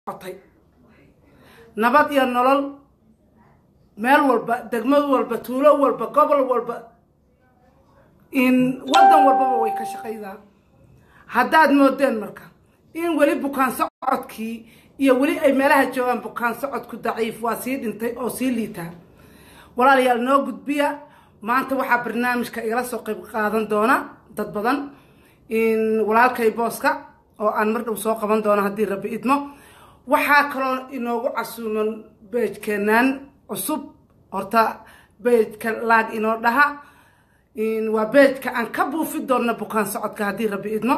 socotay nabad iyo nolol meel walba degmad walba tuulo walba gobol walba in waddan walbaba way ka shaqaydaan haddaad moodeen marka in weli bukaan socodkii iyo weli ay meelaha joogaan bukaan socodku daciif waa sii dhintay oo sii liitaa walaalayaal noo gudbiya maanta waxaa barnaamijka igala soo qayb qaadan doona dad badan walaalkay booska oo aan mar dhow soo qaban doono haddii rabbi idmo waxaa kaloo inoogu casuuman beejkeenaan cusub horta beejka laag inoo dhaha waa beejka aan ka buufi doonno bukaan socodka haddii rabbi idmo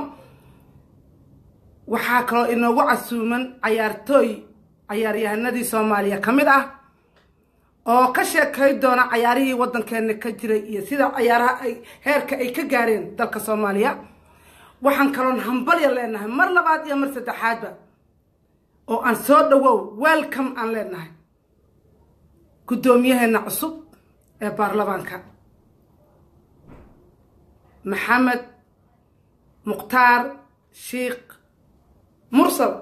waxaa kaloo inoogu casuuman cayaartooy cayaaryahanadii soomaaliya ka mid ah oo ka sheekay doona cayaarihii waddankeena ka jiray iyo sida cayaaraha ay heerka ay ka gaareen dalka soomaaliya waxaan kaloon hambalya leenahay mar labaad iyo mar saddexaadba oo aan soo dhawow welcome aan leenahay guddoomiyaheena cusub ee baarlamaanka maxamed mukhtaar sheikh mursal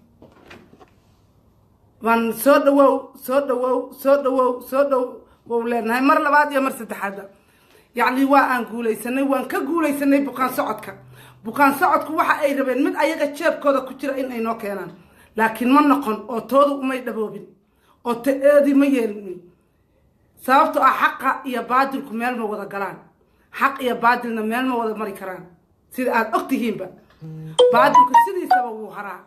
waan soo dhawow soo dhawow soo dhawow soo dhawow leenahay mar labaad iyo mar saddexaadba yacni waa aan guulaysanay waan ka guulaysanay bukaan socodka bukaan socodku waxa ay rabeen mid ayaga jeebkooda ku jira in ay noo keenaan laakiin ma noqon oo toodu umay dhaboobin oo ta-eedii ma yeelin sababto ah xaqa iyo baadilku meel ma wada galaan xaq iyo baadilna meel ma wada mari karaan sida aada og tihiinba baadilku sidiisaba wuu haraa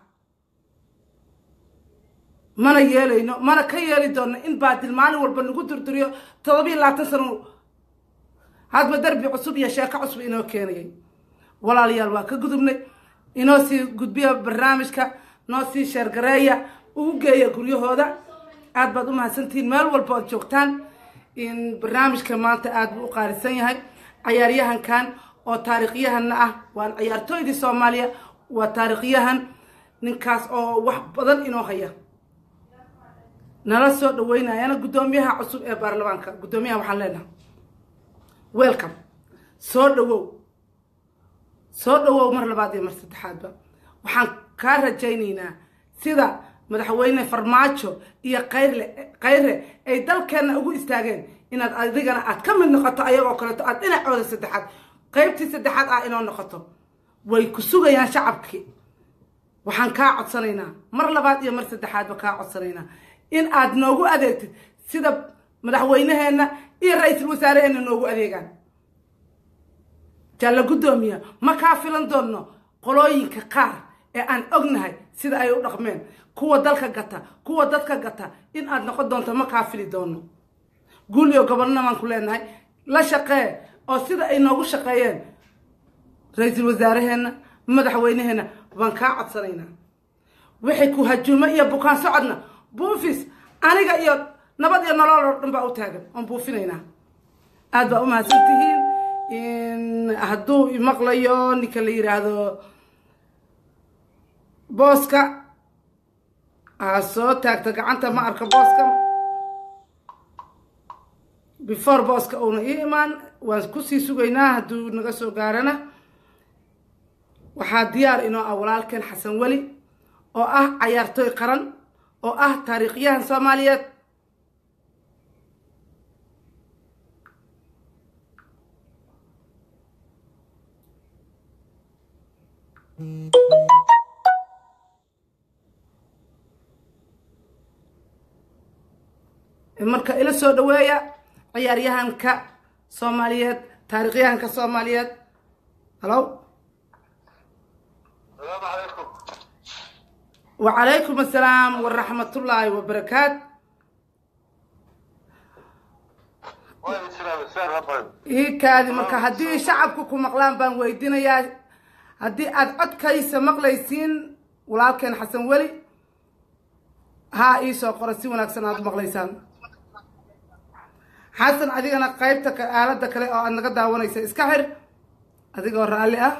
mana yeelayno mana ka yeeli doonno in baadil maalin walba nagu durduriyo todobiiyo labaatan sano hadba darbi cusub iyo sheeko cusub inoo keenayay walaalayaal waa ka gudubnay inoo sii gudbiya barnaamijka noo sii sheergareeya ugu geeya guryahooda aada baad u mahadsantihiin meel walba ood joogtaan in barnaamijka maanta aada buu u qaalisan yahay cayaaryahankan oo taariikhyahanna ah waan ciyaartooydii soomaaliya waa taariikhyahan ninkaas oo wax badan inoo haya nala soo dhaweynayana guddoomiyaha cusub ee baarlamaanka guddoomiyaha waxaan leenahay welcome soo dhawow soo dhawow mar labaad iyo mar saddexaadba waxaan kaa rajaynaynaa sida madaxweyne farmaajo iyo kayrle kayre ay dalkeenna ugu istaageen inaad adigana aad ka mid noqoto ayagoo kaleeto aad dhinacooda saddexaad qaybtii saddexaad ah inoo noqoto way ku sugayaan shacabkii waxaan kaa codsanaynaa mar labaad iyo mar saddexaadba kaa codsanaynaa in aad noogu adeegtid sida madaxweyneheenna iyo ra-iisul wasaareheenna noogu adeegaan jalla guddoomiya ma kaa filan doonno qolooyinka qaar ee aan ognahay sida ay u dhaqmeen kuwa dalka gata kuwa dadka gata in aad noqon doonto ma kaa fili doono guuliyo gobolna baan ku leenahay la shaqee oo sida ay noogu shaqeeyeen ra-iisul wasaaraheenna madaxweyneheenna baan kaa codsanaynaa wixii ku hajuumo iyo bukaan socodna buufis aniga iyo nabad iyo nolol oo dhan baa u taagan oon buufinaynaa aada baa u mahadsantihiin hadduu imaqlayo ninka la yidhaahdo booska aa soo taagta gacanta ma arka booska before booska uuna ii imaan waan kusii sugaynaa hadduu naga soo gaarana waxaa diyaar inoo ah walaalkeen xasan weli oo ah cayaartooy qaran oo ah taariikhyahan soomaaliyeed marka ila soo dhaweeya ciyaaryahanka soomaaliyeed taariikhyahanka soomaaliyeed halo wacalaykum assalaam waraxmatullaahi wabarakaat ii kaadi marka haddii shacabku ku maqlaan baan weydiinayaa haddii aada codkaysa maqlaysiin walaalkeen xasan weli haa iisoo qora si wanaagsan aada u maqlaysaan xasan adigana qaybta aalada kale oo aad naga daawanaysa iska xir adigoo raalli ah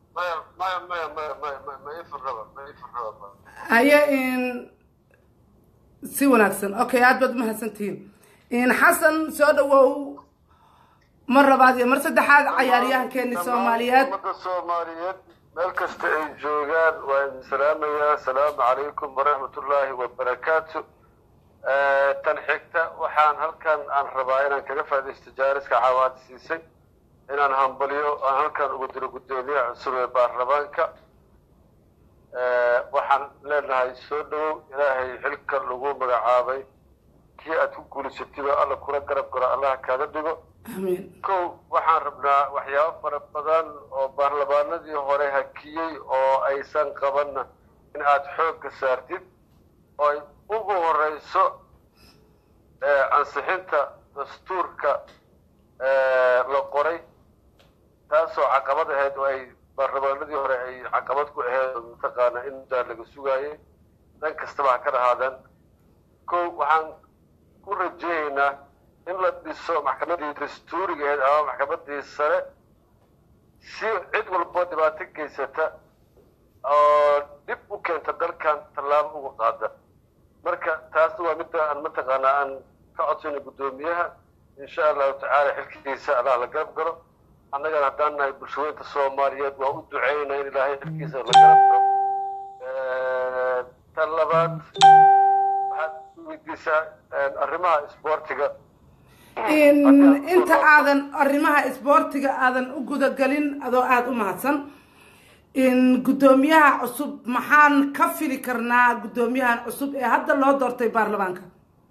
haye in si wanaagsan okay aad baad umahadsantihiin in xasan soo dhawow mar labaad iyo mar saddexaad cayaaryahankeeni soomaaliyeed ummadda soomaaliyeed meel kasta ay joogaan waa idin salaamayaa asalaamu calaykum waraxmatullaahi wabarakaatu tan xigta waxaan halkan aan rabaa inaan kaga faaidaysto jaariska caawaad siisay inaan hambalyo aan halkan ugu diro guddoomiyaha cusub ee baarlamaanka waxaan leenahay soo dhowow ilaahay xilka lagu magacaabay kii aad ku guulaysatiba alla kula garab garo allaha kaaga dhigo amiin kow waxaan rabnaa waxyaabo fara badan oo baarlamaanadii hore hakiyey oo aysan qabanna in aad xoogga saartid oo ay ugu horeyso ansixinta dastuurka la qoray taasoo caqabad ahayd oo ay baarlamaanadii hore ay caqabad ku ahayd oo mataqaana in muddaa laga sugaayay dhan kastaba ha ka dhahaadeen kow waxaan ku rajeynaynaa in la dhiso maxkamadii dastuuriga ahayd ama maxkamadii sare si cid walbo dhibaato geysata oo dib u keenta dalkan tallaabo uga qaada marka taasna waa midda aan mataqaanaa aan ka codsayno guddoomiyaha insha allahu tacaala xilkiisa allah la garab galo annagana haddaan nahay bulshaweynta soomaaliyeed waa u duceynaa in ilaahay xilkiisa la garab galo tan labaad waxaad weydiisaa arrimaha isboortiga inta aadan arrimaha isboortiga aadan u gudagelin adoo aada u mahadsan guddoomiyaha cusub maxaan ka fili karnaa guddoomiyahan cusub ee hadda loo doortay baarlamaanka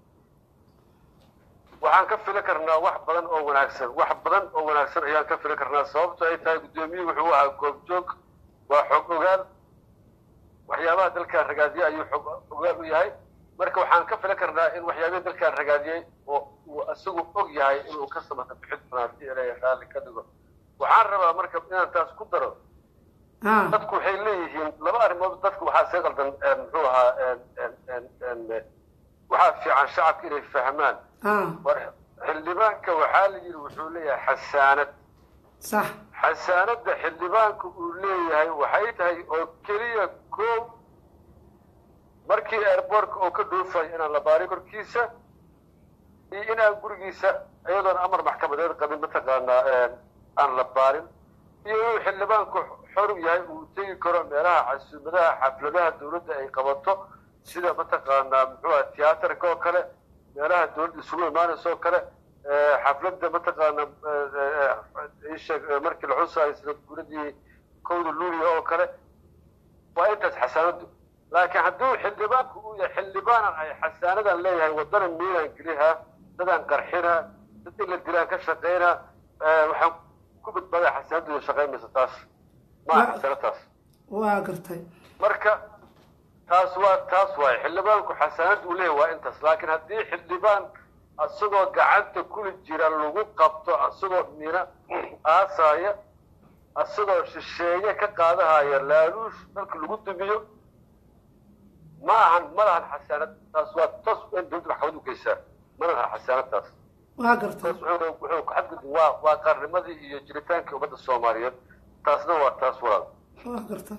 waxaan ka fili karnaa wax badan oo wanaagsan wax badan oo wanaagsan ayaan ka fili karnaa sababto ay tahay guddoomiyuhu wuxuu ahaa goobjoog waa xog ogaal waxyaabaha dalkaan ragaadiyey ayuu xog ogaal u yahay marka waxaan ka fili karnaa in waxyaabihii dalkaan ragaadiyey oo uu isagu og yahay inuu ka samata bixin doonaa si ilaahay raalli ka dhigo waxaan rabaa marka inaan taas ku daro dadku waxay leeyihiin laba arrimood dadku waxaa see qaldan muxuu ahaa waxaa fiican shacabka inay fahmaan war xildhibaanka waxaa la yidhi wuxuu leeyahay xasaanad sax xasaanadda xildhibaanka uu leeyahay waxay tahay oo keliya koow markii airboortka oo ka dhuufay inaan la baarin korkiisa iyo inaan gurigiisa iyadoon amar maxkamadeed qabin mataqaanaa aan la baarin iyo inuu xildhibaanku xor yahay uu tegi karo meelaha casuumadaha xafladaha dawladda ay qabato sida mataqaanaa muxuu aha tiyaatarka oo kale meelaha dawladda isugu imaanaysa oo kale xafladda mataqaana isheeg markii la xusaayo sida guradii kowda luuliya oo kale waa intaas xasaanadu laakiin hadduu xildhibaanku uu yahay xildhibaanan ay xasaanadan leeyahay waddana miinaan gelihaa dadaan qarxinaa dad in la dilaan ka shaqaynaa waxaan ku badbaaday xasaanadooda shaqaynaysa taas maa xasano taas waa gartay marka taas waa taas waaye xildhibaanku xasaanad uu leeyahay waa intaas laakiin haddii xildhibaan asagoo gacanta kuli jira lagu qabto asagoo mina aasaaya asagoo shisheeye ka qaadahaya laaluush dalka lagu dumiyo ma ahan ma lahan xasaanad taas waa taas in dawladda maxkamad u geysaa ma lahan xasaanad taas waa gartay taas wuxuu wuxuu ku xadgudub waa waa qarnimadii iyo jiritaankii ummadda soomaaliyeed taasna waa taas walaal waa gartay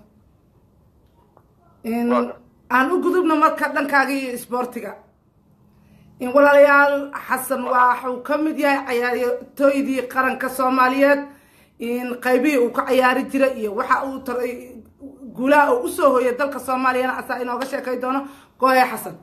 aan u gudubno marka dhankaaga iyo isboortiga in walaalayaal xasan waxuu ka mid yahay cayaartooydii qaranka soomaaliyeed in qaybihii uu ka cayaari jiray iyo waxa uu taray guulaha uu usoo hooyay dalka soomaaliyana asaa inooga sheekay doono gooye xasan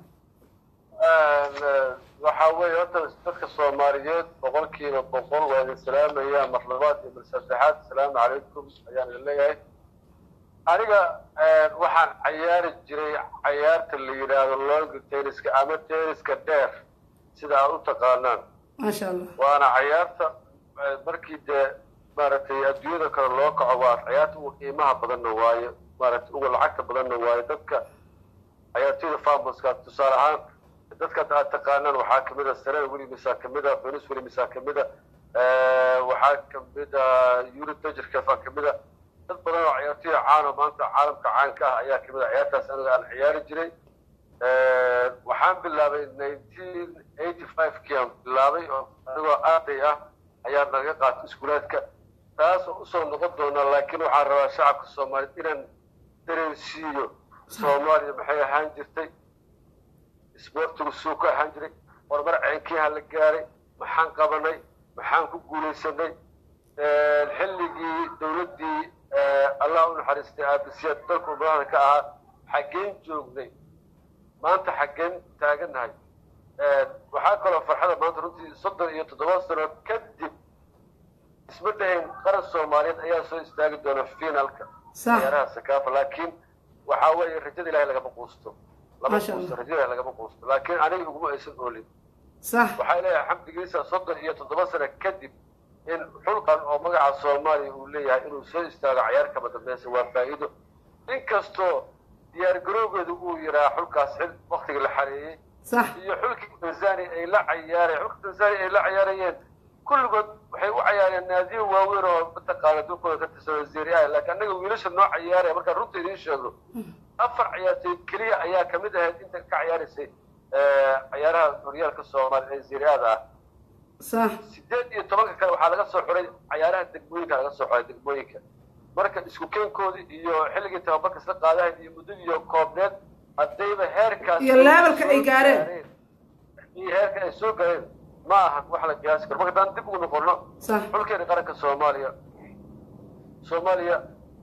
waxaa weeye horta dadka soomaaliyeed boqolkiiba boqol waa idin salaamaya mar labaad iyo mar saddexaad asalaamu calaykum ayaan idin leeyahay aniga waxaan cayaari jiray cayaarta la yidhaahdo long tenniska ama tenniska dheer sida aad u taqaanaan maasha allah waana cayaarta markii dee maaragtay adduunyada kale loo kaco waa cayaarta ugu qiimaha badanna waaye maaragtay ugu lacagta badanna waaye dadka cayaartooyda famoska tusaale ahaan dadka aad taqaanaan waxaa kamid a sarena williamsa kamid a venus williamsa kamid a waxaa kamid a yuri dajirkefa kamid a dad badan oo ciyaartooya caano maanta caalamka caanka ah ayaa kamid a ciyaartaas aniga aan ciyaari jiray waxaan bilaabay nineteen eighty five kii aan bilaabay oo anigoo arday ah ayaa naga qaatay iskuulaadka taas oo usoo noqon doona laakiin waxaan rabaa shacabka soomaaliyeed inaan dareensiiyo soomaaliya maxay ahaan jirtay isboortigu suu ka ahaan jiray horumar ceenkiiha la gaaray maxaan qabanay maxaan ku guulaysanay xilligii dawladdii allah u naxariistay aabisiyaad dalku madaxda ka ahaa xaggeen joognay maanta xaggeen taagannahay waxaa kaloo farxada maanta runtii soddon iyo toddoba sano kadib isma dhahayn qaran soomaaliyeed ayaa soo istaagi doona finalka ciyaaraha sakaafa laakiin waxaa weeye rajada ilahay lagama quusto lama quusto rajada ilahay lagama quusto laakiin aniga iguma aysan oolin waxay leeyahay xamdigiisa soddon iyo toddoba sano kadib in xulqan oo magaca soomaaliya uu leeyahay inuu soo istaago cayaar kama dambeysa waa faa'iido inkastoo diyaar garowgeedu uu yiraa xulkaas xil waktiga la xareeyey iyo xulkii tanzania ay la cayaareen xulka tanzania ay la cayaarayeen kulligood waxay u cayaareen naadiyo waaweyn oo mataqaana dulkooda ka tirsan wasiiri ah laakiin annaga wiilasha noo cayaaraya markaan runta idiin sheegno afar ciyaartoy keliya ayaa kamid ahayd inta ka cayaaraysay cayaaraha horyaalka soomaaliya ee ziriada ah sideed iyo tobanka kale waxaa laga soo xuray cayaaraha degmooyinka laga soo xuray degmooyinka marka isku keenkoodii iyo xilligii tababarka isla qaadahayd iyo muddadii iyo koobneed haddayba heerkaas iyo levelka ay gaareen iyo heerka ay soo gaareen ma ahan wax la qiyaasi karo marka haddaan dib ugu noqono xulkeena qaranka soomaaliya soomaaliya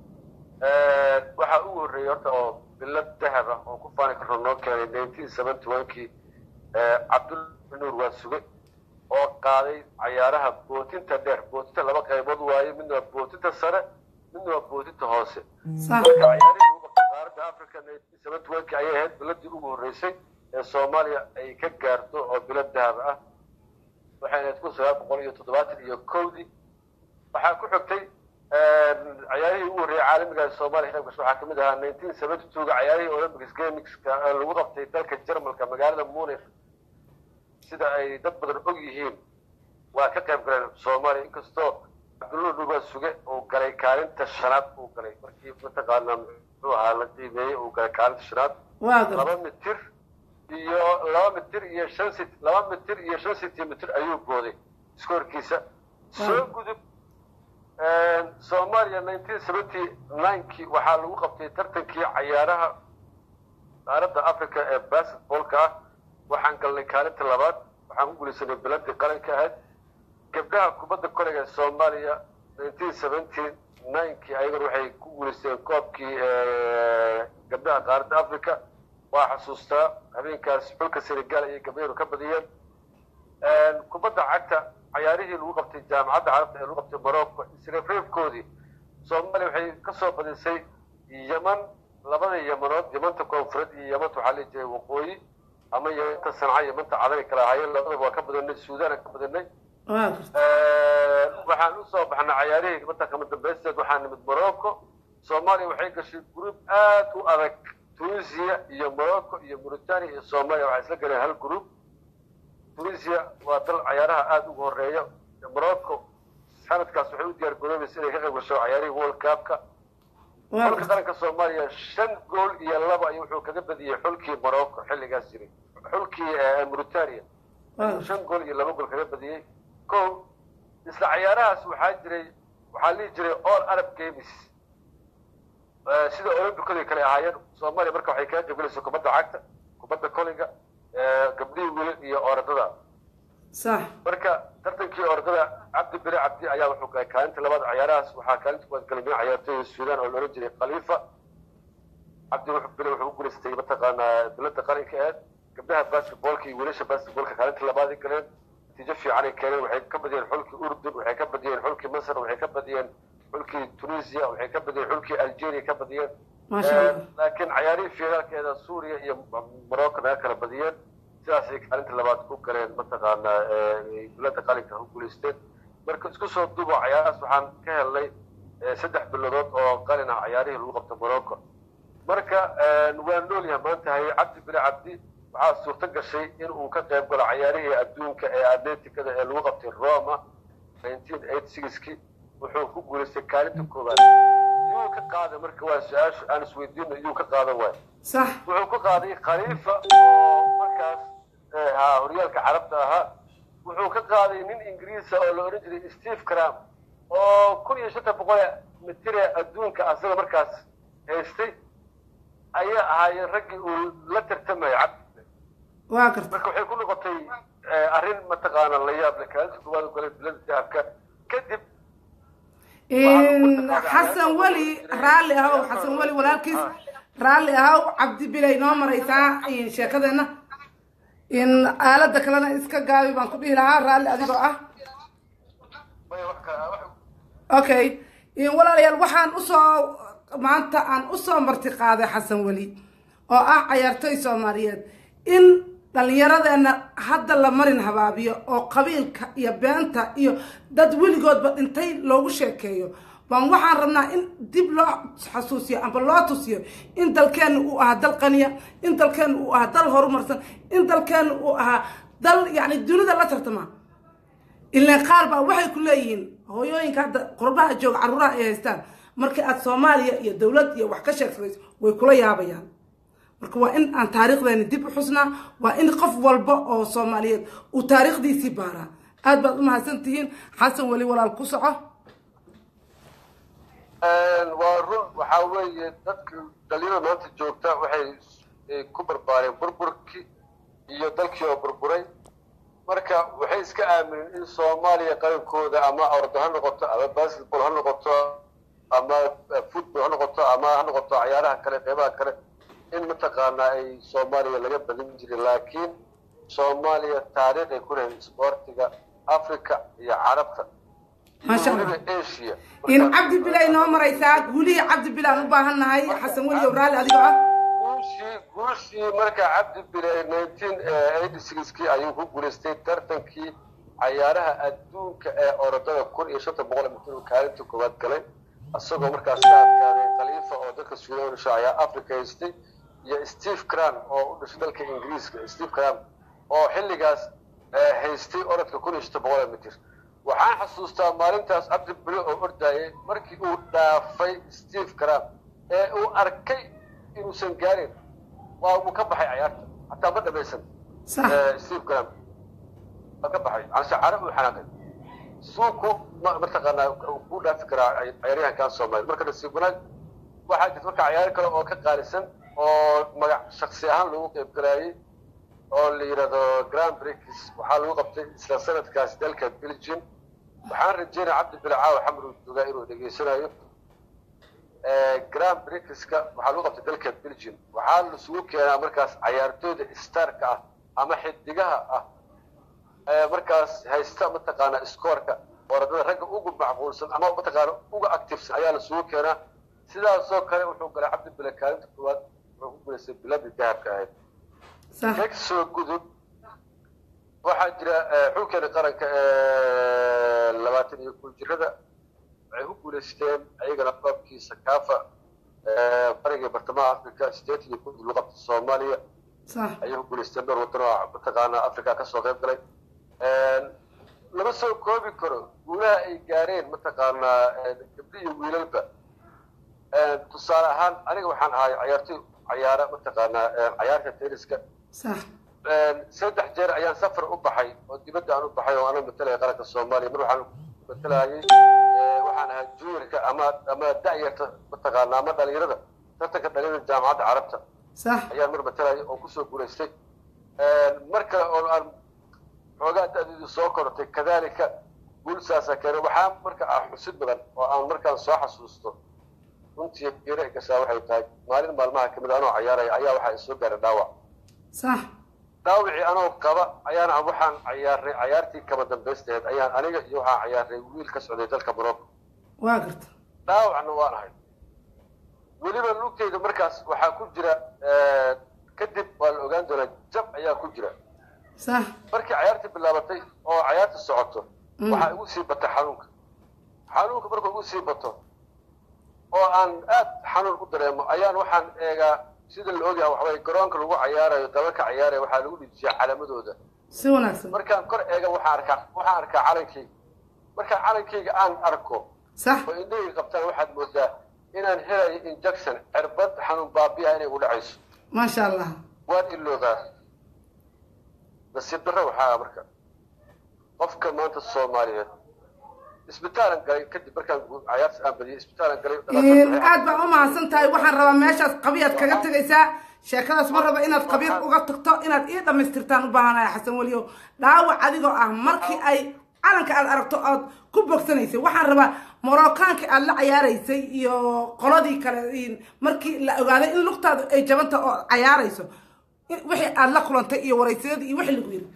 waxaa ugu horreeyey horta oo bilad dahab ah oo ku faani karno noo keenay nineteen seventy one-kii cabdulla nuur waa suge oo qaaday cayaaraha bootinta dheer bootinta laba qaybood waaye midna waa bootinta sare midna waa bootinta hoose marka cayaarihii lagu qabtay qaaradda africa nineteen seventy one-kii ayay ahayd biladii ugu horreysay ee soomaaliya ay ka gaarto oo bilad dahab ah waxay ahayd kun sagaal boqol iyo toddobaatan iyo kowdii waxaa ku xigtay cayaarihii ugu horreeyay caalamiga ee soomaaliya qayb gasho waxaa kamid ahaa nineteen seventy two-ga cayaarihii olympics gamingska lagu qabtay dalka jarmalka magaalada munich sida ay dad badan og yihiin waa ka qayb galeen soomaaliya inkastoo cabdulla dhuba suge uu galay kaalinta shanaad uu galay markii mataqaana muxuu ahaa la qiimeeyey uu galay kaalinta shanaad laba mitir iyo laba mitir iyo shan sit laba mitir iyo shan centimeter ayuu booday iskoorkiisa soo gudub soomaaliya nineteen seventy ninekii waxaa lagu qabtay tartankii cayaaraha qaaradda africa ee basketballka ah waxaan galnay kaalinta labaad waxaan ku guulaysanay biladii qaranka ahayd gabdhaha kubadda kolayga ee soomaaliya nineteen seventy ninekii ayagana waxay ku guulaysteen koobkii gabdhaha qaaradda africa waa xasuustaa habeenkaas xulka senegal ayay gabdhaheedu ka badiyeen kubadda cagta cayaarihii lagu qabtay jaamacadda carabta ee lagu qabtay morocco isreefreefkoodii soomaaliya waxay ka soo badisay yeman labada yamanood yamanta koonfureed iyo yamanta waxaa lihi jiray waqooyi ama yamanta sanca yamanta cadan ay kala ahaayeen labadaba waa ka badanay suudaan aan ka badanay waxaan usoo baxnay cayaarihii mata kama dambaysteed waxaa nimid morocco soomaaliya waxay gashay group aad u adag tunisia iyo morocco iyo mauritania iyo soomaaliya waxay isla galeen hal group tunisia waa dal cayaaraha aada ugu horeeya morocco sanadkaas waxay u diyaar garoobaysa inay ka qayb gasho cayaarihii world cupka xulka qaranka soomaaliya shan gool iyo laba ayuu wuxuu kaga badiyey xulkii morocco xilligaas jiray xulkii mauritania shan gool iyo laba gool kaga badiyey ko isla cayaarahaas waxaa jiray waxaa lihi jiray all arab games sida olymbicooda kale ahaayeen soomaaliya marka waxay kaga qaybgalaysa kubadda cagta kubadda kolinga gabdhihii wiilal iyo orodada sax marka tartankii orodada cabdi bere cabdi ayaa wuxuu galay kaalinta labaad cayaarahaas waxaa kaalinta kuwaad galmay cayaartooyda suudaan oo loolan jiray khaliifa cabdi bere wuxuu u guulaystay mataqaanaa bilada qaranka aheed gabdhaha basketballka iyo wiilasha basketballka kaalinta labaad ay galeen natiijo fiican ay keeneen waxay ka badiyeen xulkii urdun waxay ka badiyeen xulkii masar waxay ka badiyeen xulkii tunisia waxay ka badiyeen xulkii algeria ka badiyeen laakiin cayaarihii fiinaalkeeda suuriya iyo morocco naga kala badiyeen sidaasay kaalinta labaad ku galeen mataqaanaa bilada qalinka u guulaysteen marka isku soo dubo cayaarahaas waxaan ka helnay saddex biladood oo qalin ah cayaarihii lagu qabto morocco marka waa nool yahay maanta haye cabdi bile cabdi waxaa suurto gashay in uu ka qayb galo cayaarihii adduunka ee atleticada ee lagu qabtay roma nineteen eighty sixkii wuxuu ku guulaystay kaalinta koowaad yuu ka qaaday marka waa su-aasha aan isweydiino yuu ka qaadan waay sax wuxuu ka qaaday khaliifa oo markaas ha horyaalka carabta ahaa wuxuu ka qaaday nin ingiriisa oo la odhan jiray steve cram oo kun iyo shanta boqol mitire adduunka asaga markaas haystay ayaa ahaayeen raggii uu la tartamaya cabdi waa garta marka waxay ku noqotay arrin mataqaana la yaab leh kaalinta koowaad u galay bilada dahabka kadib xasan weli raalli ahow xasan weli walaalkiis raalli ahow cabdi bilay noo maraysaa sheekadeena in aalada kalena iska gaabi baan ku dhihi lahaa raalli adigoo ah okay walaalayaal waxaan usoo maanta aan usoo marti qaaday xasan weli oo ah cayaartoy soomaaliyeed in dhallinyaradeena hadda la marin habaabiyo oo qabiilka iyo beenta iyo dad weligoodba dhintay loogu sheekeeyo baan waxaan rabnaa in dib loo xasuusiyo amba loo tusiyo in dalkeena uu ahaa dal qaniya in dalkeena uu ahaa dal horumarsan in dalkeena uu ahaa dal yacni dunida la tartama ilaan qaar baa waxay ku leeyihiin hooyooyinka hadda qurbaha jooga carruuraha ay haystaan markii aad soomaaliya iyo dowlad iyo wax ka sheegsanayso way kula yaabayaan marka waa in aan taariikhdeeni dib u xusnaa waa in qof walba oo soomaaliyeed uu taariikhdiisii baaraa aad baad u mahadsan tihiin xasan weli walaal ku soco waa run waxaa weeye dadka dhalinyarada maanta joogta waxay ku barbaareen burburkii iyo dalkii oo burburay marka waxay iska aamineen in soomaaliya qarankooda ama ordo ha noqoto ama basketball ha noqoto ama football ha noqoto ama ha noqoto cayaaraha kale qeybaha kale in mataqaanaa ay soomaaliya laga badin jiray laakiin soomaaliya taariikh ay ku lehayn isboortiga africa iyo carabta maasha weliba allah asia in cabdi bilay noo maraysaa guulihii cabdi bilay aan u baahan nahay xasan weli ow raalli adigoo ah guushii guushii marka cabdi bilay nineteen eighty sixkii ayuu ku guulaystay tartankii cayaaraha adduunka ee orodada kun iyo shanta boqol mitir uu kaalinta koowaad galay isagoo markaas ka adkaaday khaliifa oo dalka suudaan u dhashay ayaa africa haystay iyo steve cran oo u dhashay dalka ingiriiska steve cran oo xilligaas eh, haystay orodka kun iyo shanta boqol mitir waxaan xasuustaa maalintaas cabdi bile oo ordayay markii uu dhaafay steve cran ee uu arkay inuusan gaarin waa uu ka baxay cayaarta hataa ma dhamaysan sax Eh, steve cran waa ka baxay anse cara uu xanaaqay suuku ma mataqaanaa uu ku dhaafi karaa cayaaryahankan soomaaliya marka nasiib wanaag waxaa jirta marka cayaaro kale oo ka qaalisan oo magac shaksi ahaan lagu qeyb galaayay oo la yidhahdo grand prix waxaa lagu qabtay isla sanadkaas dalka belgium waxaan rajeynaya cabdi bilcaaw xamru dugaa inuu dhegeysanayo grand prixka waxaa lagu qabtay dalka belgium waxaa lasugu keenaa markaas cayaartooyda starka ah ama xidigaha ah ee markaas haysta mataqaana scoorka orodada ragga ugu macquulsan ama mataqaana uga activesan ayaa lasugu keenaa sidaasoo kale wuxuu galay cabdi bile kaalinta koowaad wuxuu ku guulaystay biladii dahabka ahayd sax ka soo gudub waxaa jira eh, xulkeena qaranka ee labaatan iyo kun jirada waxay ku guulaysteen ayagana koobkii sakaafa eh, bariga bartamaha africa sideetan iyo kun lagu qabta soomaaliya sax ayay ku guulaysteen dhowr wadan oo mataqaana africa kasoo qayb galay lama soo koobi karo guulaha ay gaareen mataqaanaa gabdho iyo wiilalba tusaale ahaan aniga waxaan ahay cayaartoy cayaara mataqaanaa cayaarta tenniska sax saddex jeer ayaan safar u baxay oo dibadda aan u baxay oo ana matalaya qaranka soomaaliya mar waxaan matalayay waxaan ahaa juniorka ama ama da'yarta mataqaanaa ama dhalinyarada tartanka dhalinyarada jaamacadda carabta sax ayaan mar matalaya oo kusoo guulaystay mar kale oo aan xoogaa da'deedu soo korotay kadalika guulsaasa keenay waxaa marka ah xusid badan oo aan markaan soo xasuusto runtii geera gashaa waxay tahay maalin maalmaha kamid anoo cayaaraya ayaa waxaa isoo gaaray dhaawac sax dhaawicii anoo qaba ayaana waxaan cayaarnay cayaartii kama dambaysteed ayaan aniga iyo waxaan cayaarnay wiil ka socday dalka morocco waa garta dhaawacna waan ahay weliba lugtayda markaas waxaa ku jira kadib waa la ogaan doonaa jab ayaa ku jira sax markii cayaartii bilaabatay oo cayaarta socoto Mm. waxaa igu sii bata xanuunka xanuunka markuu igu sii bato oo aan aad xanuun u dareemo ayaan waxaan eegaa sida la ogyahay waxaway garoonka lagu cayaarayo dabalka cayaaraya waxaa lagu dhijiyaa calaamadooda si wanaagsan markaan kor eega waxaan arkaa waxaan arkaa calankayga markaan calankayga aan arko sax oo indhahayga qabtaan waxaad moodaa inaan helayo injection cirbad xanuun baabiya inay u dhacayso maasha allah waan iloogaa nasiib darro waxaa marka qofka maanta soomaaliyeed isbitaalan galay kadib markaan gu- cayaarta aan badiyay isbitaalan galay dhaqaatiirta waxay aad baa u mahadsan tahay waxaan rabaa meeshaas qabiyaad kaga tegaysaa sheekadaas ma raba inaad qabiir uga tagto inaad ii dhammaystirtaan u baahanahay xasan weliyow dhaawac adigoo ah markii ay calanka aad aragto ood ku bogsanaysay waxaan rabaa moroccaanka aad la cayaaraysay iyo qoladii kale markii la ogaaday in lugtaadu ay jabanta oo cayaarayso wixii aad la kulantay iyo waraysiyadii iyo wixii lagu yiri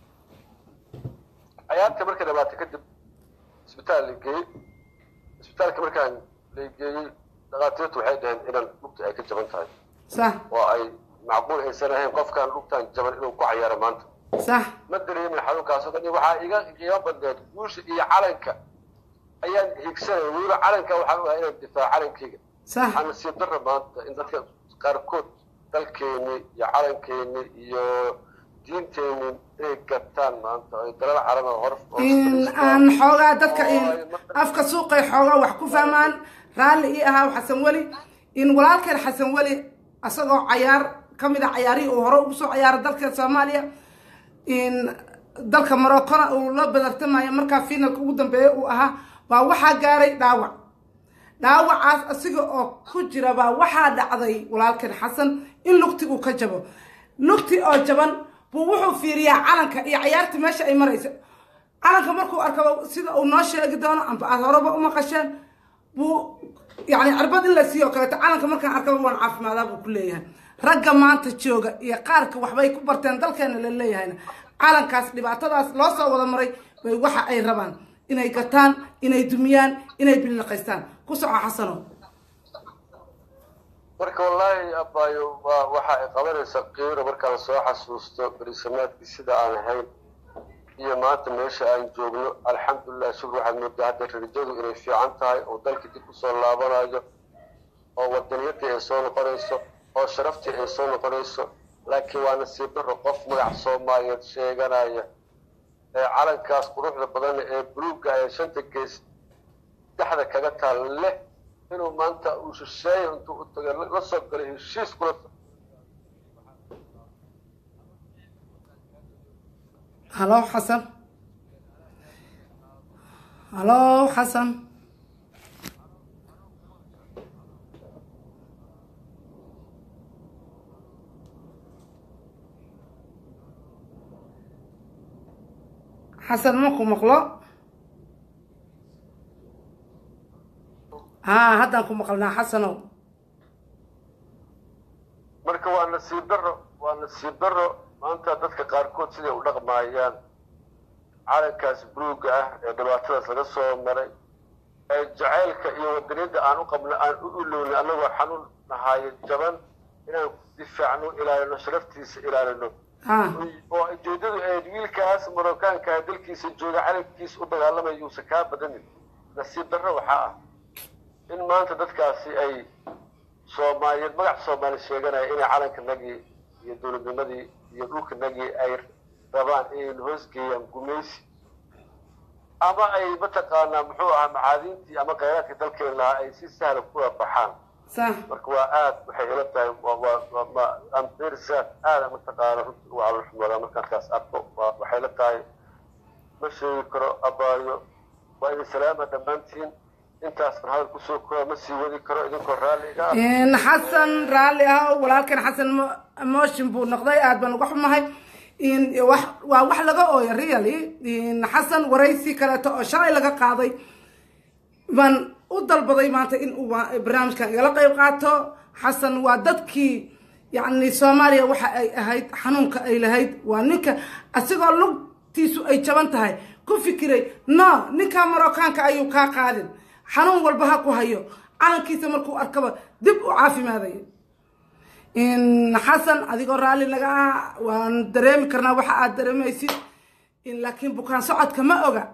cayaarta markay dhamaatay kadib isbitaal la geeyey isbitaalka markaan la geeyey dhakhaatiirtu waxay dhaheen inaan lugta ay ka jaban tahay sax oo ay macquul aysan ahayn qofkaan lugtaan jaban inuu ku cayaaro maanta sax ma dareemin xanuunkaas oo dhan waxaa iga qiimo badneed guusha iyo calanka ayaan higsanaya weliba calanka waxaan u ahay inaan difaaco calankayga sax waxaa nasiib darra maanta in dadka qaarkood dalkeeni iyo calankeeni iyo diinteeni inay gataan maanta ay dalal caraba hor in aan xoogaa dadka in afka suuqay xoogaa wax ku fahmaan raalli ii ahaa xasan weli in walaalkeen xasan weli asagoo cayaar ka mid a cayaarihii uu hore ugu soo cayaaray dalka soomaaliya in dalka morocona uu la badartamayo markaa finalka ugu dambeeya uu ahaa baa waxaa gaaray dhaawac dhaawacaas asiga oo ku jira baa waxaa dhacday walaalkeen xasan in lugti uu ka jabo lugti oo jaban buu wuxuu fiiriyaa calanka iyo cayaarta meesha ay marayso calanka markuu arkaba sida uu noo sheegi doono amba aad horeba u maqasheen buu yani cirbad in la siiyo kaleeto calanka markaan arkaba waan caafimaadaa buu ku leeyahay ragga maanta jooga iyo qaarka waxbay ku barteen dalkeena la leeyahayna calankaas dhibaatadaas loo soo wada maray bay waxa ay rabaan inay gataan inay dumiyaan inay billiqaystaan ku soco xasano marka wallaahi abaayo waa waxa ay qabanaysaa qiiro markaan soo xasuusto berisamaadkii sida aan ahayn iyo maanta meesha aan joogno alxamdulilah shukr waxaad moodaa hadda rarjadu inay fiican tahay oo dalkii dib usoo laabanayo oo wadaniyadii ay soo noqonayso oo sharaftii ay soo noqonayso laakiin waa nasiib darro qof magac soomaaliyeed sheeganaya ee calankaas quruxda badan ee buluugga ee shanta gees dhexda kaga taal leh inuu maanta uu shisheeyo intuu u taga la soo galay heshiis kula halo xasan halo xasan xasan maku maqlo haa haddaan ku maqalnaa xasanow marka waa nasiib darro waa nasiib darro maanta dadka qaarkood siday u dhaqmaayaan calankaas buluugga ah ee dhibaatadaas laga soo maray ee jacaylka iyo wadaniyadda aan u qabno aan u ilowna annagoo xanuun nahaayo jaban inaan difaacno ilaalino sharaftiisa ilaalino haa oo ujeedadu ahayd wiilkaas marookaanka dalkiisa jooga calankiisa u dagaalamaya yuusan kaa badanin nasiib darro waxaa ah in maanta dadkaasi ay soomaaliyeed magac soomaali sheeganaya inay calankanagii iyo dowladnimadii iyo dhulkanagii ay rabaan inay hoosgeeyaan gumaysi ama ay mataqaanaa muxuu ahaa macaadiintii ama khayraadkii dalkeen lahaa ay si sahla kula baxaan sax marka waa aad waxay ila tahay waa waa waa ma ambersat aada mataqaana runtii ugu calolxumoodaa markaan kaas arko waa waxay la tahay ma sheegi karo abaayo waa idin salaama dhammaantiin intaasna hadal kusoo kooba ma sii wadi karo idinkoo raalli iga ah in xasan raalli ah oo walaalkan xasan mo- motion buu noqday aad baan uga xumahay in wax waa wax laga ooya really in xasan waraysi kaleeto oo shalay laga qaaday baan u dalbaday maanta in uu wa- barnaamijkan igala qayb qaato xasan waa dadkii yacni soomaaliya waxa ay ahayd xanuunka ay lahayd waa ninka asigoo lugtiisu ay jaban tahay ku fikiray no ninka marookaanka ayuu kaa qaadin xanuun walba ha ku hayo calankiisa markuu arkaba dib u caafimaadaya in xasan adigoo raalli naga ah waan dareemi karnaa waxa aad dareemaysid in laakiin bukaan socodka ma oga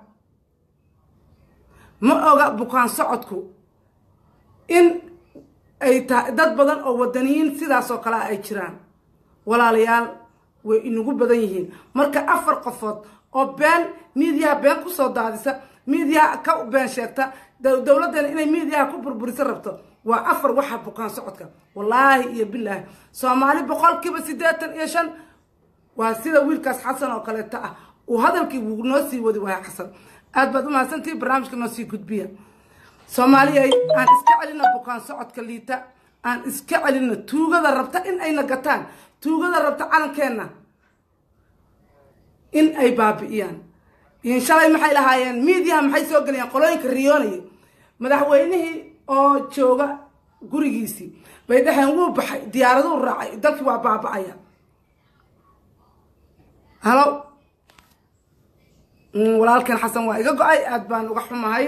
ma oga bukaan socodku in ay tahay dad badan oo wadaniyiin sidaas oo kale ah ay jiraan walaalayaal way inagu badan yihiin marka afar qofood oo been miidiyaha been kusoo daadisa miidiyaha ka been sheegta dow- dowladdeena inay miidiyaha ku burburiso rabto waa afar waxa bukaan socodka wallaahi iyo bilaahi soomaali boqolkiiba siddeetan iyo shan waa sida wiilkaas xasan oo kaleeto ah uu hadalkii wuu noo sii wadi waaya xasan aad baad umahadsantihi barnaamijka noo sii gudbiya soomaaliyay aan iska celina bukaan socodka liita aan iska celina tuugada rabta in ayna gataan tuugada rabta calankeenna in ay baabi'iyaan shalay maxay lahaayeen miidiyaha maxay soo gelayaan qolooyinka riyoonaya madaxweynihii oo jooga gurigiisii bay dhaheen wuu baxay diyaaraduu raacay dalkii waa baaba'aya halo walaalkan xasan waa iga go-ay aada baan uga xumahay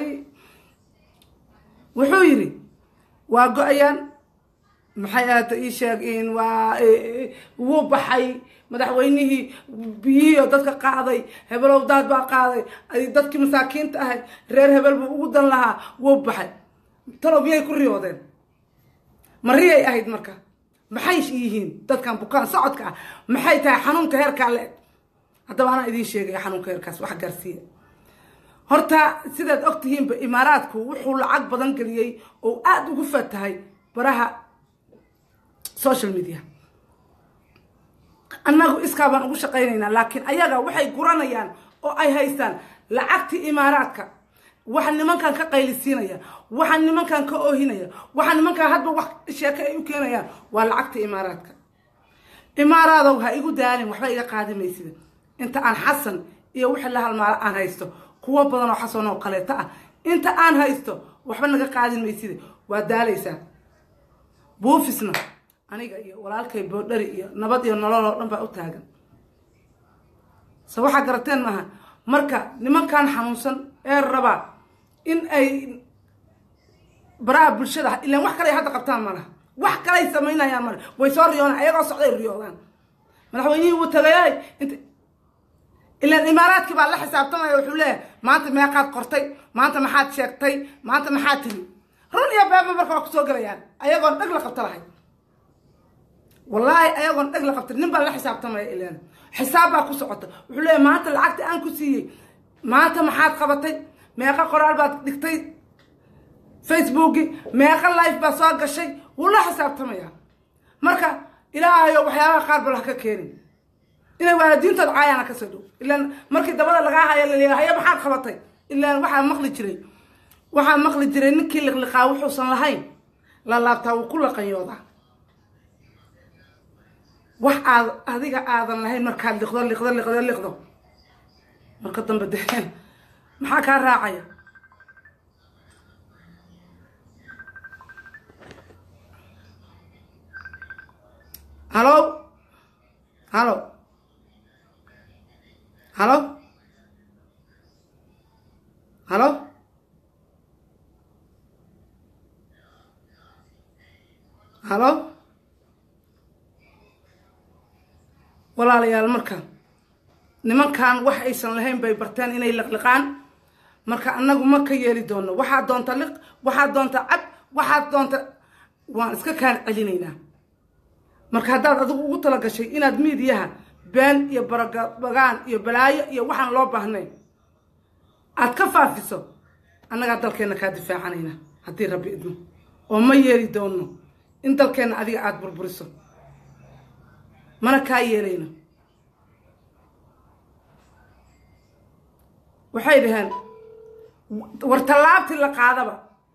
wuxuu yidhi waa go-ayaan maxay ahata ii sheeg waa wuu baxay madaxweynihii biyihii oo dadka qaaday hebelow daad baa qaaday dadkii masaakiinta ahay reer hebel buu ugu dan lahaa wuu baxay talow miyay ku riyoodeen ma riyay ahayd marka maxay yihiin dadkan bukaan socodka ah maxay tahay xanuunka heerkaa le-eg haddaba anaa idiin sheegaya xanuunka heerkaas wax gaarsiiya horta sidaad og tihiinba imaaraadku wuxuu lacag badan geliyey oo aada ugu fatahay baraha social media annagu iskaa baan ugu shaqaynaynaa laakiin ayaga waxay guranayaan oo ay haystaan lacagtii imaaraadka waxa nimankan ka qaylisiinaya waxa nimankan ka oohinaya waxa nimankan hadba wax sheeke ay u keenayaan waa lacagtii imaaraadka imaaraadow ha igu daalin waxba iga qaadi maysida inta aan xasan iyo wixii la halmaalo aan haysto kuwo badan oo xasan oo kaleeto ah inta aan haysto waxba naga qaadin maysida waa daalaysaa buufisna aniga iyo walaalkay boodhari iyo nabad iyo nolol oo dhan baa u taagan se waxaa garateen maaha marka nimankan xanuunsan ee rabaa in ay baraha bulshada ilaan wax kaley hadda qabtaan malaha wax kalay samaynayaan male way soo riyoodaan ayagoo socday riyoodaan madaxweynihii wuu tagayay int ilaan imaaraadkii baa la xisaabtamaya wuxuu leeyahay maanta meeqaad qortay maanta maxaad sheegtay maanta maxaad tiri run iyo beeba marka waa kusoo gelayaan ayagoon dheg la qabto lahay wallaahi ayagoon dheg la qabta nin baa la xisaabtamaya ilaan xisaab baa ku socota wuxuu leeyahay maanta lacagta aan ku siiyey maanta maxaad qabatay meeqa qoraal baad dhigtay facebooki meeqa life baa soo gashay wuu la xisaabtamaya marka ilaahayo waxyaabaha qaar bal ha ka keenin inay waalidiintood caayaana kasoo dhow ilaan markii dabada lagaa haya laleeya haya maxaad qabatay ilaan waxaa maqli jiray waxaa maqli jiray ninkii liqliqaa wuxuusan lahayn la laabtaa wuu ku laqanyoodaa wax aad adiga aadan lahayn markaad liqdo liqdo liqdo liqdo marka dambe dee maxaa kaa raacaya halo halo halo halo halo walaalayaal marka nimankan wax aysan lahayn bay barteen inay liqliqaan marka annagu ma ka yeeli doono waxaad doonta liq waxaad doonta cad waxaad doonta waan iska kaan celinaynaa marka haddaad adigu ugu talagashay inaad miidiyaha been iyo barabagaan iyo balaayo iyo waxaan loo baahnayn aad ka faafiso annagaa dalkeenna kaa difaacanayna haddii rabbi idmo oo ma yeeli doono in dalkeenna adiga aada burburiso mana kaa yeelayno waxay dhaheen war tallaabtii la qaadaba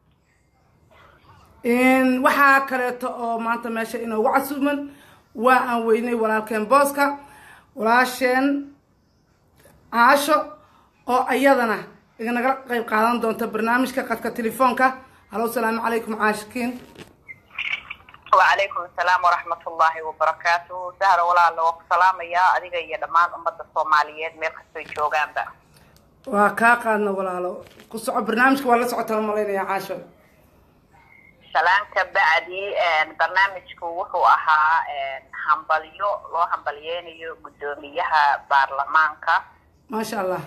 waxaa kaleeto oo maanta meesha inoogu casuuman waa aan weynay walaalkeen booska walaasheen caasho oo ayadana iganagala qayb qaadan doonta barnaamijka qadka telefoonka halo salaamu calaykum caashikiin wacalaykum asalaam waraxmat ullaahi wabarakaatuhu sahra walaalo waa ku salaamayaa adiga iyo dhammaan ummadda soomaaliyeed meel kastoy joogaanba waa kaa qaadna walaalo ku soco barnaamijka waa la socotaa malaynaya caasho salaanka bacdi barnaamijku wuxuu ahaa hambalyo loo hambalyeynayo guddoomiyaha baarlamaanka maasha allah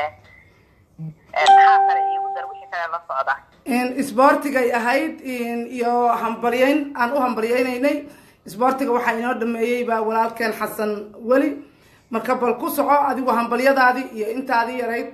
maxaa kale iigu dar wixii kale la socda isboortigay ahayd iyo hambalyeyn aan u hambalyeynaynay isboortiga waxaa inoo dhameeyey baa walaalkeen xasan weli marka bal ku soco adigu hambalyadaadii iyo intaadii yarayd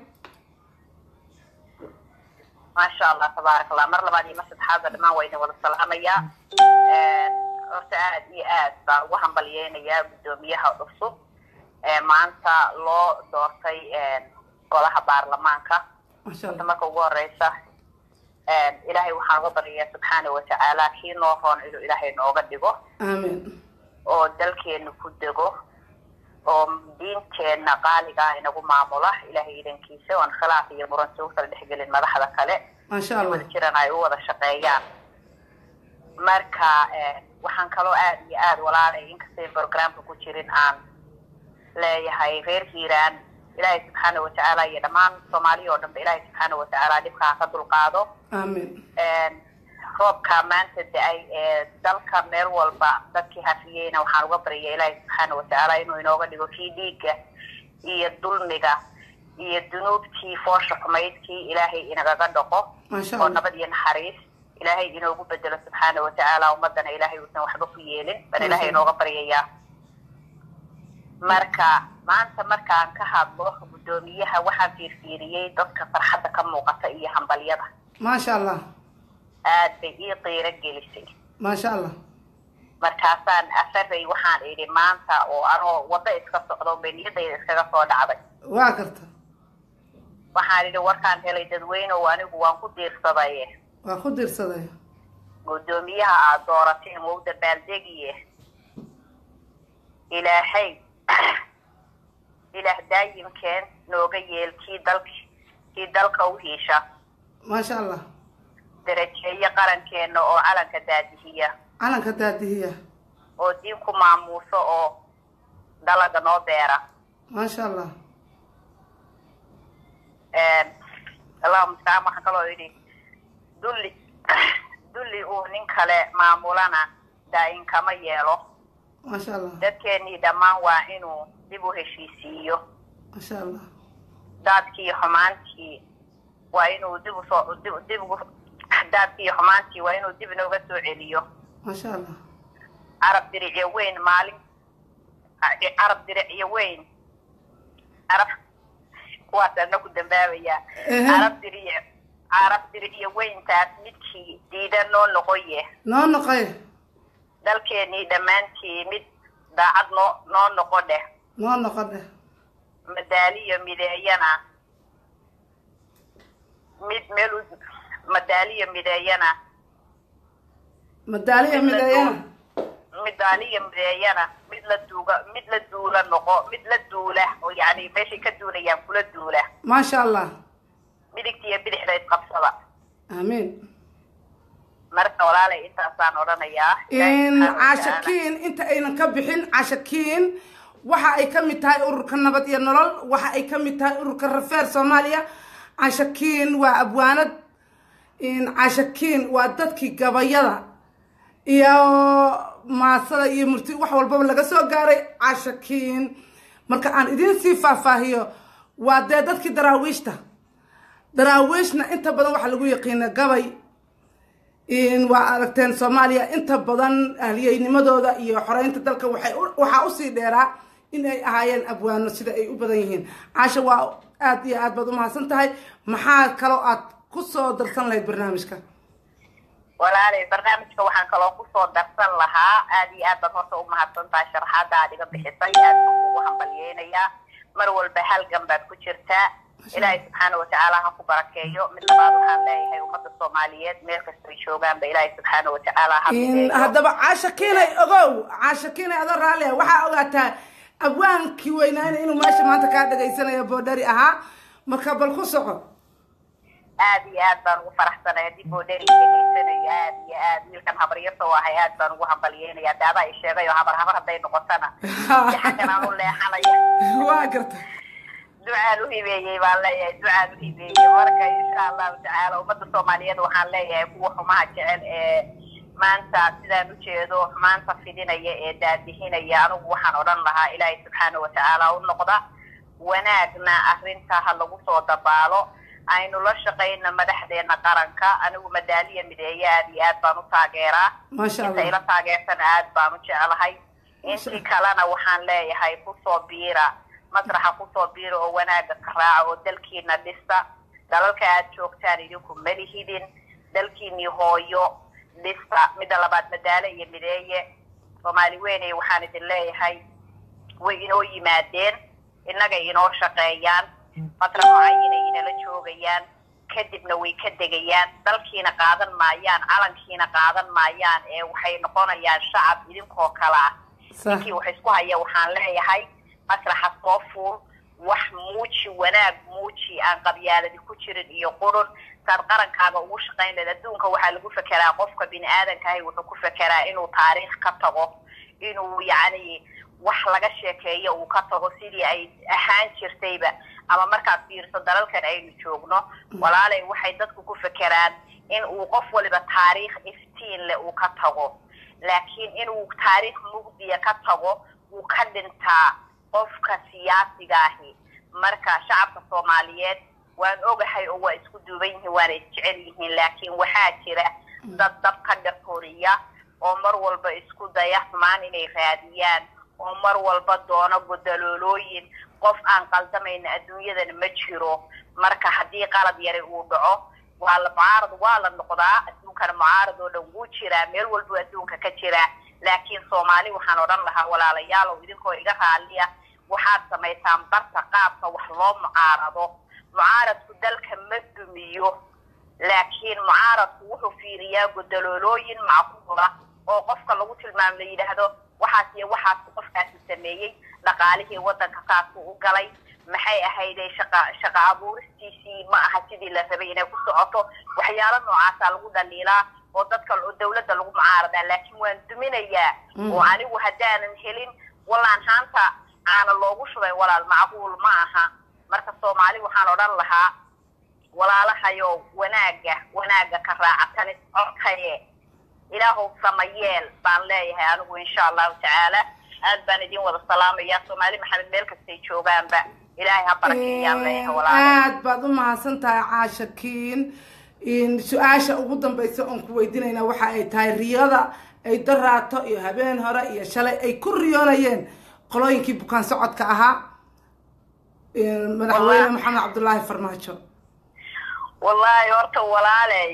maasha allah tabaarak allah mar labaad iyo mar saddexaadba dhammaan waa idin wada salaamayaa horta aad iyo aad baan ugu hambalyeynayaa guddoomiyaha cusub ee maanta loo doortay golaha baarlamaanka maasha horta allah marka ugu horeysa ilaahay waxaan uga baryayaa subxaana watacaala kii noo roon inuu ilaahay nooga dhigo aamin oo dalkeenu ku dego oo diinteenna qaaliga ah inagu maamula ilahay idankiisa oon khilaaf iyo muransi ukala dhexgelin madaxda kale maasha allah wada jiran ay u wada shaqeeyaan marka waxaan kaloo aada iyo aada walaalay inkastayn programka ku jirin aan leeyahay reer hiiraan ilaahay subxaana watacaala iyo dhammaan soomaaliya oo dhanba ilaahay subxaana watacaala dhibkaa ka dulqaado aamin roobka maanta da-ay ee dalka meel walba dadkii hafiyeyna waxaan uga baryaya ilaahay subxaana watacaala inuu inooga dhigo kii dhiigga iyo dulmiga iyo dunuubtii foosha xumaydkii ilaahay inagaga dhaqo maasha oo allah nabad iyo naxariis ilaahay inoogu bedelo subxaana watacaala ummadana ilaahay uusan waxba ku yeelin bal ilaahay inooga baryayaa marka maanta markaan ka hadlo guddoomiyaha waxaan fiirfiiriyey dadka farxadda ka muuqata iyo hambalyada maasha allah aad bay ii qiiro gelisay maasha allah markaasaan afaray waxaan idhi maanta oo anoo waddo iska socdo bay niyadayda iskaga soo dhacday waa karta waxaan idhi warkaan helay dadweynew anigu waan ku diirsaday waa ku dirsaday guddoomiyaha aada doorateen wou dabaaldegiye ilaahay ilaah daayimkeen nooga yeel kii dalk kii dalka u hiisha maasha allah darajeeyo qarankeenna oo calanka daadihiya calanka daadihiya oo diin ku maamuuso oo dalaga noo beera maasha allah allahuma mustacaan waxaan kaloo idhi dulli dulli uu nin kale maamulana daa-in kama yeelo maasha allah dadkeenii dhammaan waa inuu dib u heshiisiiyo maasha allah daadkii xumaantii waa inuu dib usoo dib dib ugu daadkii xumaantii waa inuu dib inooga soo celiyo maasha allah carab diricyo weyn maalin carab diricyo weyn carab kuwaasana ku dambaabayaa Ehe. carab diric carab diricyo weyntaas midkii diida noo noqoye noo noqoy dalkeenii dhammaantii mid daacad noo noo noqo dheh noo noqo dheh madaaliyo mideeyana mid meel u madaaliyo mideeyana madaaliya mideeyana midaaliyo mideeyana mid la duuga mid la duula noqo mid la duula oo yacni meeshay ka duulayaan kula duula maasha allah midigta iyo bidixda isqabsada aamiin marka walaalay intaasaan odhanayaa in cashakiin inta aynan ka bixin cashakiin waxa ay ka mid tahay ururka nabad iyo nolol waxa ay ka mid tahay ururka rafeer soomaaliya cashakiin waa abwaanad in cashakiin waa dadkii gabayada iyo maasada iyo murti wax walbaba laga soo gaaray cashakiin marka aan idiin sii faahfaahiyo waa dee dadkii daraawiishta daraawiishna inta badan waxaa lagu yaqiina gabay in waa aragteen soomaaliya inta badan ahliyeynimadooda iyo xoreynta dalka waxay u- waxaa usii dheeraa in ay ahaayeen abwaano sida ay u badan yihiin caasha waa aad iyo aad baad umahadsan tahay maxaa kaloo aad ku soo darsan lahayd barnaamijka walaalay barnaamijka waxaan kaloo kusoo darsan lahaa aad iyo aad baad horta umahadsan tahay sharaxaada aad iga bixisay aad baan kugu hambalyeynayaa mar walba halgan baad ku jirtaa ilaahay subxaana watacaala ha ku barakeeyo mid labaad waxaan leeyahay ummadda soomaaliyeed meel kastay joogaanba ilaahay subxaana watacaala ha in mideeyo haddaba caasha kiinay ogow caasha kiinay adoo raallia waxaa ogaataa abwaankii weynaayna inuu meesha maanta kaa dhagaysanayo boodhari ahaa marka bal ku soco aad iyo aad baan ugu faraxsanahay haddii boodheri dhegaysanayo aad iyo aad wiilkan habaryarta u ahay aad baan ugu hambalyeynaya de adaa i sheegay oo habar habar hadday noqotana si xaggan aan u leexanaya waa garta ducaan u hibeeyey baan leeyahay ducaan u hibeeyey marka insha allahu tacaala ummadda soomaaliyeed waxaan leeyahay kuwa xumaha jecel ee maanta sidaan ujeedo xumaanta fidinaya ee daadihinaya anigu waxaan odhan lahaa ilaahay subxaana watacaala u noqda wanaagna arrinta ha lagu soo dabaalo aynu la shaqayno madaxdeena qaranka anigu madaaliya mideeye aad iyo aad baan u taageeraa maasha inta allah ila taageersana aad baan u jeclahay intii kalena waxaan leeyahay kusoo biira masraxa kusoo biira oo wanaaga ka raaca oo dalkiina dhista dalalka aad joogtaan idinku malihidin dalkiinii hooyo dhista midda labaad madaale iyo mideeye soomaali weyney waxaan idin leeyahay way inoo yimaadeen innagay inoo shaqeeyaan fatra mucayinay inala joogayaan kadibna way ka degayaan dalkiina qaadan maayaan calankiina qaadan maayaan ee waxay noqonayaan shacab idinkoo kale ah sax ninkii wax isku haya waxaan leeyahay masraxa soo fuul wax muuji wanaag muuji aan qabyaaladi ku jirin iyo qurun saad qarankaaga ugu shaqayn lahayd adduunka waxaa lagu fekeraa qofka bini aadankahay wuxuu ku fekeraa inuu taariikh ka tago inuu yacni wax laga sheekeeyo uu ka tago sidii ay ahaan jirtayba ama markaad fiiriso dalalkan aynu joogno walaalay waxay dadku ku fekeraan in uu qof waliba taariikh iftiin leh uu ka tago laakiin inuu taariikh mugdiya ka tago wuu ka dhintaa qofka siyaasiga ahi marka shacabka soomaaliyeed waan ogahay oo waa isku duuban yihiin waana isjecel yihiin laakiin waxaa jira dad dab ka dhaqoriya oo mar walba isku daya xumaan inay raadiyaan oo mar walba doono godaloolooyin qof aan qaldamayna adduunyadan ma jiro marka haddii qalad yari uu dhaco waa la mucaarad waa la noqdaa adduunkana mucaarad oo dhan wuu jiraa meel walbuu adduunka ka jiraa laakiin soomaali waxaan odhan lahaa walaalayaalow idinkoo iga raaliya waxaad samaysaan barta qaabka wax loo mucaarado mucaaradku dalka ma dumiyo laakiin mucaaradku wuxuu fiiriyaa godaloolooyin macquula oo qofka lagu tilmaamo la yidhaahdo waxaas iyo waxaasu qofkaasi sameeyey dhaqaalihii waddanka saasuu u galay maxay ahayday shaqa shaqa abuuristiisii ma aha sidii la rabay inay ku socoto waxyaalo noocaasaa lagu dhaliilaa oo dadka dawladda lagu mucaaradaa laakiin waan duminayaa oo anigu haddaanan helin wallaan haanta aana loogu shubay walaal macquul ma aha marka soomaali waxaan odhan lahaa walaalahayo wanaaga wanaaga ka raacatanis codkaye ilaahow samayeel baan leeyahay anigu insha allahu tacaala aad baan idin wada salaamaya soomaali maxamed meel kastay joogaanba ilaahay ha barakeeyaan leeyahay walaal aad baad u mahadsan tahay caashakiin su-aasha ugu dambaysa oon ku weydiinayna waxa ay tahay riyada ay daraato iyo habeen hore iyo shalay ay ku riyoonayeen qolooyinkii bukaan socodka ahaa madaxweyne maxamed cabdullaahi farmaajo wallaahi horta walaaley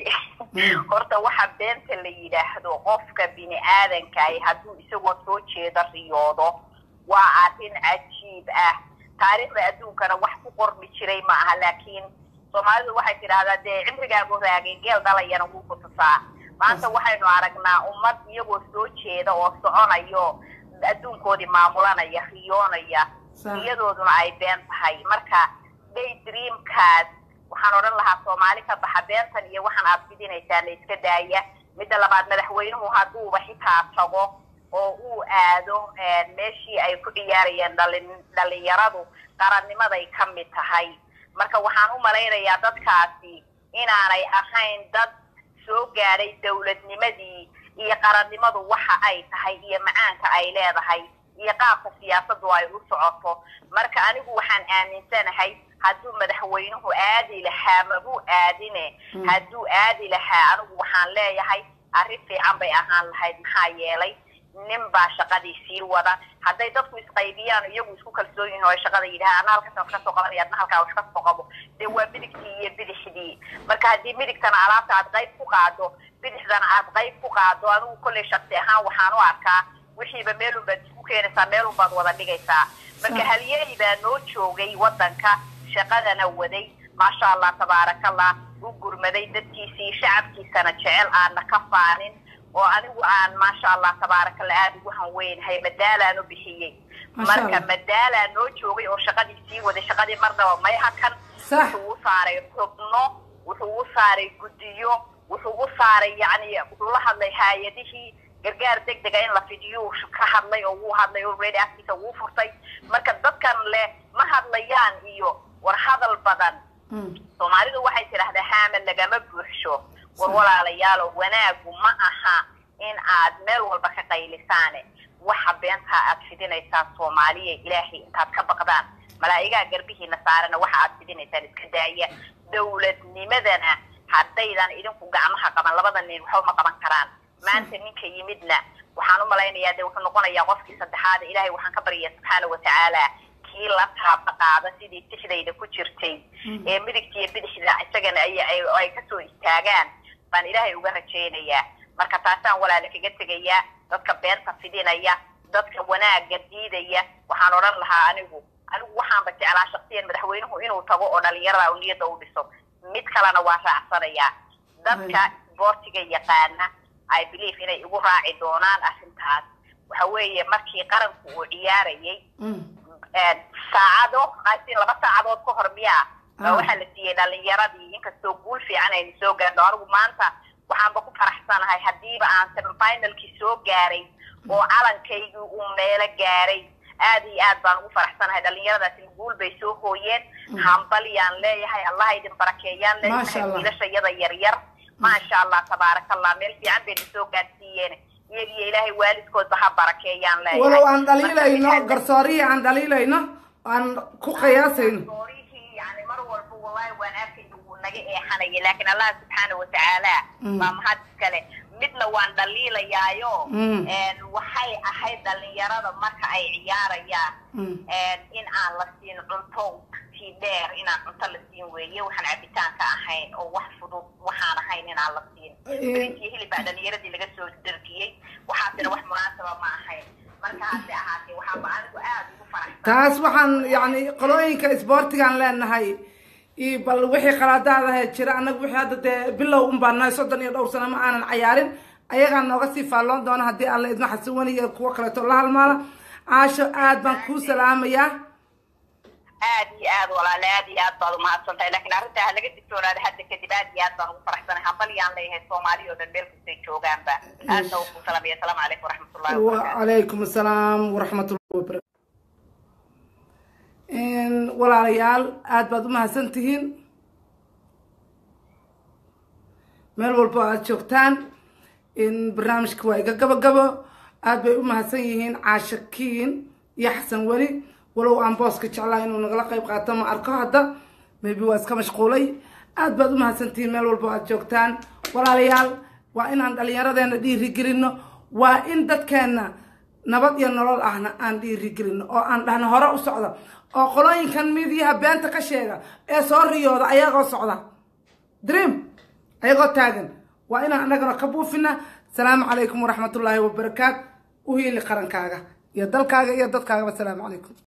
horta waxa beenta la yidhaahdo qofka bini aadankahi hadduu isagoo soo jeedo riyoodo waa arrin cajiib ah taariikhda adduunkana wax ku qormi jiray ma aha laakiin soomaalidu waxay tidhaahdaa dee cimrigaagu raagay geel dhalayana wuu ku tusaa maanta waxaynu aragnaa ummad iyagoo soo jeeda oo soconayo adduunkoodii maamulanaya riyoonaya riyadooduna ay been tahay marka day dreamkaas waxaan odhan lahaa soomaali ka baxa beentan iyo waxaan aad fidinaysaana iska daaya midda labaad madaxweynuhu hadduuba xitaa tago oo uu aado meeshii ay ku ciyaarayeen dhalin dhalinyaradu qarannimaday ka mid tahay marka waxaan u malaynayaa dadkaasi inaanay ahayn dad soo gaadhay dawladnimadii iyo qarannimadu waxa ay tahay iyo macaanka ay leedahay iyo qaabka siyaasaddu ay u socoto marka anigu waxaan aaminsanahay hadduu madaxweynuhu aadi lahaa magu aadine hadduu aadi lahaa anigu waxaan leeyahay arrin fiican bay ahaan lahayd maxaa yeelay nin baa shaqadii sii wada hadday dadku isqaybiyaan iyagu isku kalsoon yihin oo ay shaqada yidhaha ana halkaas wax kasoo qabanaya adna halkaa wax kasoo qabo dee waa midigtii iyo bidixdii marka haddii midigtana alaabta aad qayb ku qaado bidixdana aad qayb ku qaado anigu kolley shaksi ahaan waxaan u arkaa wixiiba meelun baad isku keenaysaa meelun baad wada dhigaysaa marka halyeey baa noo joogay waddanka shaqadana waday maasha allah tabaarakallah u gurmaday dadkiisii shacabkiisana jecel aana ka faanin oo anigu aan maasha allah tabaarakallah aada ugu hanweynahay madaalaan u bixiyey marka madaalaa noo joogay oo shaqadii sii waday shaqadii marnaba may hakan wuxuu u saaray xubno wuxuu u saaray guddiyo wuxuu u saaray yacni wuxuu la hadlay haayadihii gargaar deg dega in la fidiyuu ka hadlay oo wuu hadlay already afkiisa wuu furtay marka dadkan leh ma hadlayaan iyo war hadal badan soomaalidu waxay tidhaahdaa haama lagama buuxsho war walaalayaalo wanaagu ma aha in aad meel walba ka qaylisaane waxa beentaa aad fidinaysaan soomaaliya ilaahay intaad ka baqdaan malaa'igaha garbihiina saarana waxa aad fidinaysaan iska daaya dawladnimadana haddaydan idinku gacmaha qaban labada nin waxba ma qaban karaan maanta ninka yimidna waxaan u malaynayaa dee wuxuu noqonayaa qofkii saddexaad ilaahay waxaan ka baryaa subxaana watacaala kii la taaba qaada sidii tixdayda ku jirtay ee midigta iyo bidixda isagana ay kasoo istaagaan baan ilaahay uga rajaynayaa marka taasaan walaala kaga tegayaa dadka beenta fidinaya dadka wanaagga diidaya waxaan odhan lahaa anigu anigu waxaanba jeclaa shaksiyan madaxweynuhu inuu tago oo dhalinyarada u niyadda u dhiso mid kalena waa raacsanayaa dadka isboortiga yaqaana i believe inay igu raaci doonaan arrintaas waxa weeye markii qaranku uu ciyaarayay saacado qaasiin laba saacadood ka hor miyaa waxaa la siiyey dhalinyaradii inkastoo guul fiican aynu soo gaarno anigu maanta waxaanba ku faraxsanahay haddiiba aan semifinalkii soo gaaray oo calankaygii uu meelo gaaray aad iyo aad baan ugu faraxsanahay dhalinyaradaasi guul bay soo hooyeen hambalyaan leeyahay allah idin barakeeyaan leeyahay wiilashayada yaryar maasha allah tabaaraka allah meel fiican bayna soo gaarsiiyeen iyagiyo ilaahay waalidkoodba ha barakeeyaan leeyahay walow aan dhaliilayno garsoorihii aan dhaliilayno aan ku qiyaasayno garsoorihii yani mar walba wallahi waan arkayna wuu naga eexanaya laakiin allah subxaana watacaala waa mahad iskale midna waan dhaliilayaayo waxay ahayd dhalinyarada marka ay ciyaarayaan in aan la siin cunto tii dheer inaan cunto la siin weeye waxaan cabitaanka ahayn oo wax fudud waxaan ahayn inaan la siin brintiyo hilib baa dhalinyaradii laga soo dargiyey waxaasina wax munaasaba ma ahayn marka hase ahaatee waxaaba anigu aada ugu faraxsan taas waxaan yani qolooyinka isboortigaan leenahay bal wixii qaladaadaha jira annaga wixii hadda dee bilow un baan nahay soddon iyo dhowr sano ma aanan cayaarin ayagaa nooga sii faalloon doona haddii alla idma xasiwani iyo kuwo kaleeto la halmaala caasho aad baan kuu salaamayaa aad iyo aad walaale aad iyo aad baad umahadsan tahay lakin arrintaa ha laga digtoonaada hadda kadib aad iyo aad baan ugu faraxsanahay hambalyaan leeyahay soomaali oo dhan meel kastay joogaanba aadna ku salamaya asalaamu calaykum waraxmatullahi wacalaykum asalaam waraxmatullahi wabarakatu walaalayaal aada baad umahadsan tihiin meel walbo aada joogtaan barnaamijka waa iga gabagabo aada bay umahadsan yihiin caashakiin iyo xasan weli walow aan booska jeclaa inuu nagala qayb qaato ma arko hadda maybe waa iska mashquulay aada baad umahadsan tihiin meel walbo aada joogtaan walaalayaal waa inaan dhallinyaradeena dhiirigelino waa in dadkeenna nabad iyo nolol ahna aan dhiirigelino oo aan dhahno hore u socda oo qolooyinkan midiyaha beenta ka sheega ee soo riyooda ayagoo socda dream ayagoo taagan waa inaan annagana ka buufina asalaamu calaykum waraxmatullaahi wabarakaat u hiili qarankaaga iyo dalkaaga iyo dadkaagaba asalaamu calaykum